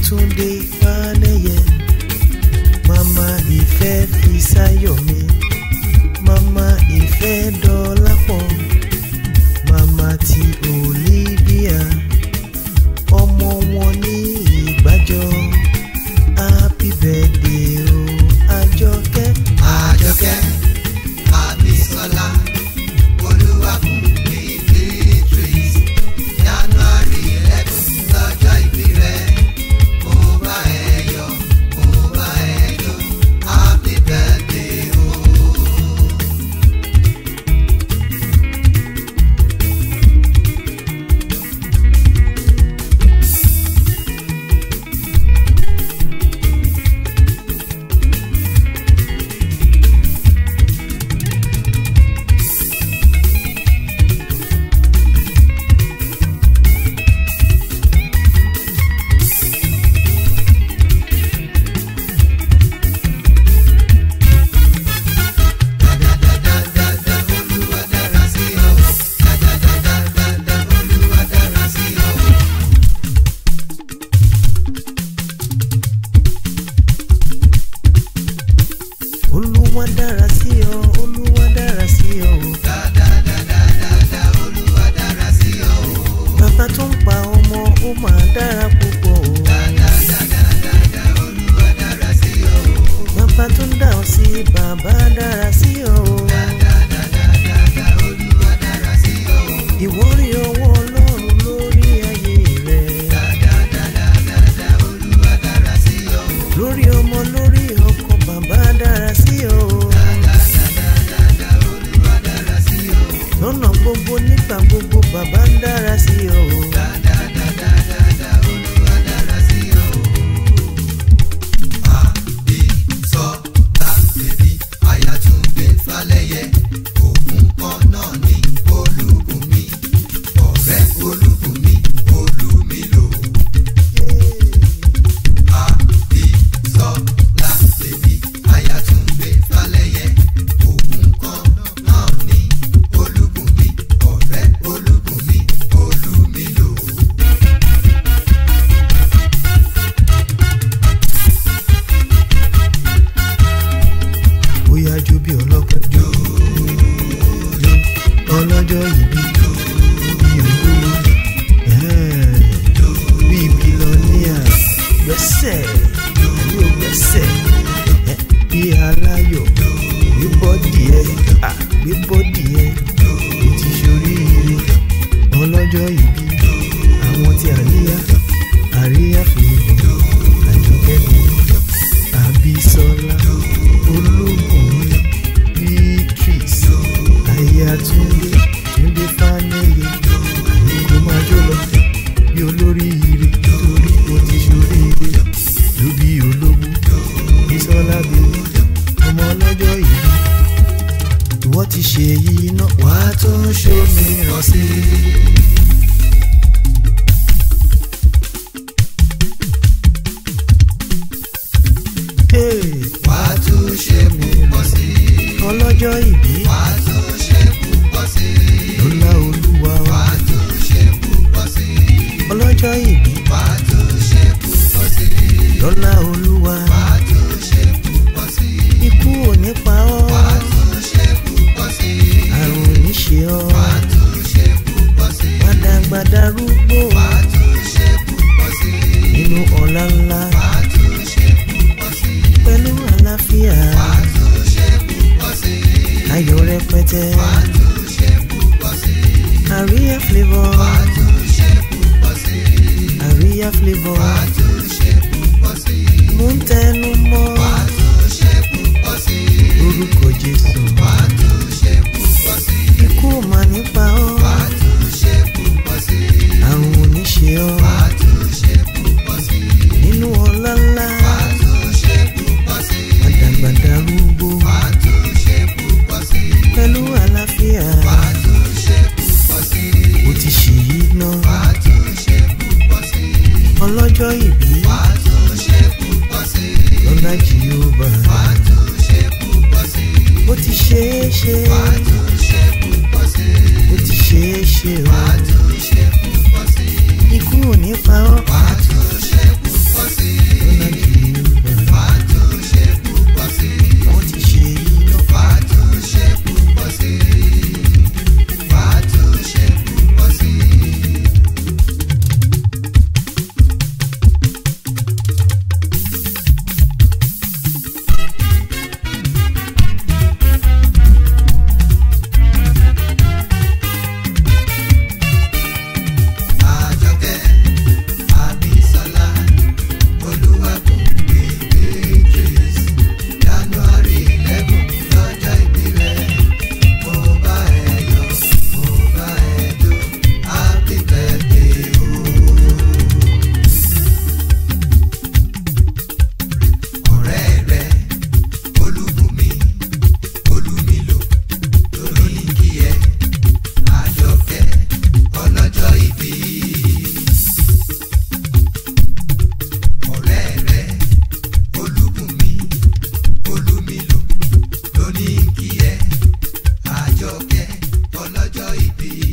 Túndé Fálẹ́yẹ mama ìfẹ́ Fisáyọ̀mí mama ìfẹ́ Dọlápọ̀ mama ti Olivia ọmọ wọn ní ìgbàjọ happy birthday o Àjọkẹ́ Àjọkẹ́ Àbísọ́lá Olúwabùnmi Beatrice January eleven lọ́jọ́ ìbí rẹ̀ mo bá ẹ yọ̀ mo bá ẹ yọ̀ happy birthday o. Dáadáa Olúwa dára sí ọ. Dáadáa Olúwa dára sí ọ. Olúwa dára sí ọ Olúwa dára sí ọ Dáadáa Olúwa dára sí ọ. bàbá tó ń pa ọmọ ó máa dára púpọ̀ o. Dáadáa Olúwa dára sí ọ. bàbá tó ń dà ọ sí bàbá dára sí ọ. Dáadáa Olúwa dára sí ọ. ìwọ rí ọwọ́ ọlọ́run lórí ayé rẹ. Dáadáa Olúwa dára sí ọ. lórí ọmọ lórí ọkọ bàbá dára sí ọ. Olúwa dára sí ọ. lọ́nà gbogbo nígbà gbogbo bàbá ń dára sí ọ. Olúwa dára sí ọ. Àbísọ́lá bèbí Ayátúndé Fálẹ́yẹ òun kan náà ní Olúbùnmi ọ̀rẹ́ Olúbùnmi Olúmilò. Àbísọ́lá bèbí Ayátúndé Fálẹ́yẹ òun kan náà ní Olúbùnmi ọ̀rẹ́ Olúbùnmi Olúmilò. bóyá jó bí ọlọ́pẹ́ jó jó ọlọ́jọ́ ìbí jó bí olówó ẹ̀ẹ́, bí bílọ́níà gbẹ́sẹ̀ àní ò gbẹ́sẹ̀ ẹ̀, bí aláyọ̀ gbé bọ́dì ẹ̀ à gbé bọ́dì ẹ̀ ó ti ṣoríire ọlọ́jọ́ ìbí àwọn tí àríyá àríyá fìlẹ̀ àjọkẹ́ mi àbísọ́lá olóògùn beatrice ayatunde túnde fánẹyẹ àyíkó máa jó lọ bí olóríire torí o ti ṣoríire ló bí olówó bísọ́lá bèbí ọmọ ọlọ́jọ́ ìbí ìwọ ti ṣe èyí náà wàá tún ṣòmíràn sí i. Hey, Wàá tún ṣe púpọ̀ sí i. ọlọ́jọ́ ìbí Wàá tún ṣe púpọ̀ sí i. lọ́lá olúwa wa. Wàá tún ṣe púpọ̀ sí i. ọlọ́jọ́ ìbí Wàá tún ṣe púpọ̀ sí i. lọ́lá olúwa Wàá tún ṣe púpọ̀ sí i. ikú ò ní pa ọ́ Wàá tún ṣe púpọ̀ sí i. àrùn ò ní ṣe ọ́ Wàá tún ṣe púpọ̀ sí i. gbàdàgbàdà rúgbó Wàá tún ṣe púpọ̀ sí i. nínú ọ̀la ńlá Wàá tún ṣe púpọ̀ sí i. pẹ̀lú àlàáfíà Wàá tún ṣe púpọ̀ sí i. ayọ̀ rẹpẹtẹ Wàá tún ṣe púpọ̀ sí i. àríyá flavour Wàá tún ṣe púpọ̀ sí i. àríyá flavour Wàá tún ṣe púpọ̀ sí i. mò ń tẹnu mọ́ Wàá tún ṣe púpọ̀ sí i. orúkọ jésù Wàá tún ṣe púpọ̀ sí i. ikú ò mà ní pa ọ́ Wàá tún ṣe púpọ̀ sí i. àrùn ò ní ṣe ọ́ Wàá tún ṣe púpọ̀ sí i. nínú ọ̀la ńlá Wàá tún ṣe púpọ̀ sí i. gbàdàgbàdà rúgbó Wàá tún ṣe púpọ̀ sí i. pẹ̀lú àlàáfíà Wàá tún ṣe púpọ̀ sí i. ó ti ṣèyí náà Wàá tún ṣe púpọ̀ sí i. ọlọ́jọ́ ìbí Wàá tún ṣe púpọ̀ sí i. lọ́lá jehova Wàá tún ṣe púpọ̀ sí i. ó ti ṣe é ṣe Wàá tún ṣe púpọ̀ sí i. ó ti ṣe é ṣe o Wàá tún ṣe púpọ̀ sí i. ikú ò ní pa ọ́ Wàá tún ṣe púpọ̀ sí ọlọ́jọ́ ìbí.